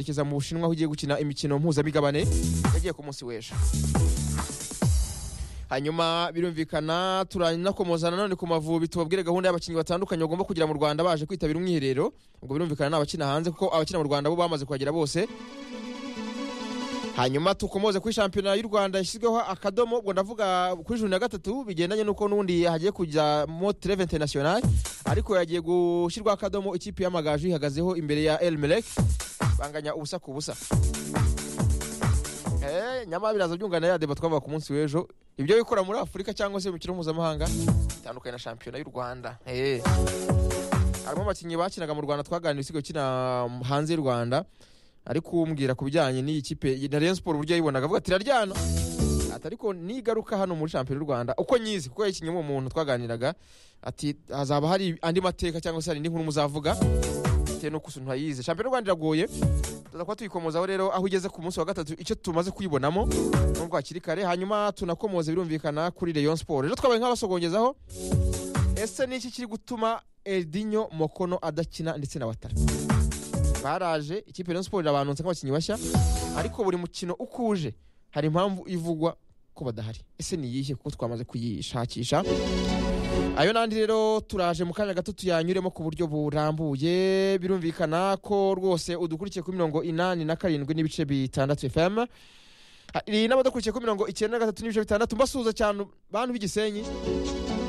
werekeza mu bushinwa aho ugiye gukina imikino mpuzamigabane yagiye ku munsi w'ejo hanyuma birumvikana turanakomozana nanone ku mavubi tubabwire gahunda y'abakinnyi batandukanye bagomba kugira mu rwanda baje kwitabira umwiherero ubwo birumvikana ni abakina hanze kuko abakina mu rwanda bo bamaze kuhagera bose hanyuma tukomoze kuri shampiyona y'u rwanda yashyizweho akadomo ubwo ndavuga kuri juni ya gatatu bigendanye n'uko n'ubundi hagiye kujya mo treve international ariko yagiye gushyirwaho akadomo ikipe y'amagaju ihagazeho imbere ya elmelek banganya ubusa ku busa Eh, nyamara biraza byunganira ya deba twavuga ku munsi w'ejo ibyo wikora muri afurika cyangwa se imikino mpuzamahanga bitandukanye na shampiyona y'u rwanda Eh. harimo abakinnyi bakinaga mu rwanda twaganira ibisigo kina hanze y'u rwanda ari kumbwira ku bijyanye n'iyi kipe na Rayon Sport uburyo yayibonaga avuga ati iraryana ati ariko nigaruka hano muri shampiyona y'u rwanda uko nyizi kuko yayikinyemo umuntu twaganiraga ati hazaba hari andi mateka cyangwa se hari indi nkuru muzavuga bitewe n'uko usuntu yayize shampiyona y'u rwanda iragoye tuza kuba tuyikomozaho rero aho ugeze ku munsi wa gatatu icyo tumaze kuyibonamo nubwo hakiri kare hanyuma tunakomoze birumvikana kuri Rayon Sport rero twabaye nk'abasogongezaho ese ni iki kiri gutuma Edinho Mokono adakina ndetse na Watara baraje ikipe Rayon Sport irabanutse nk'abakinnyi bashya ariko buri mukino uko uje hari impamvu ivugwa ko badahari ese ni iyihe kuko twamaze kuyishakisha ayo n'andi rero turaje mu kanya gato tuyanyuremo ku buryo burambuye birumvikana ko rwose udukurikiye kuri mirongo inani na karindwi n'ibice bitandatu fm hari n'abadakurikiye kuri mirongo icyenda na gatatu n'ibice bitandatu mbasuhuza cyane bantu b'igisenyi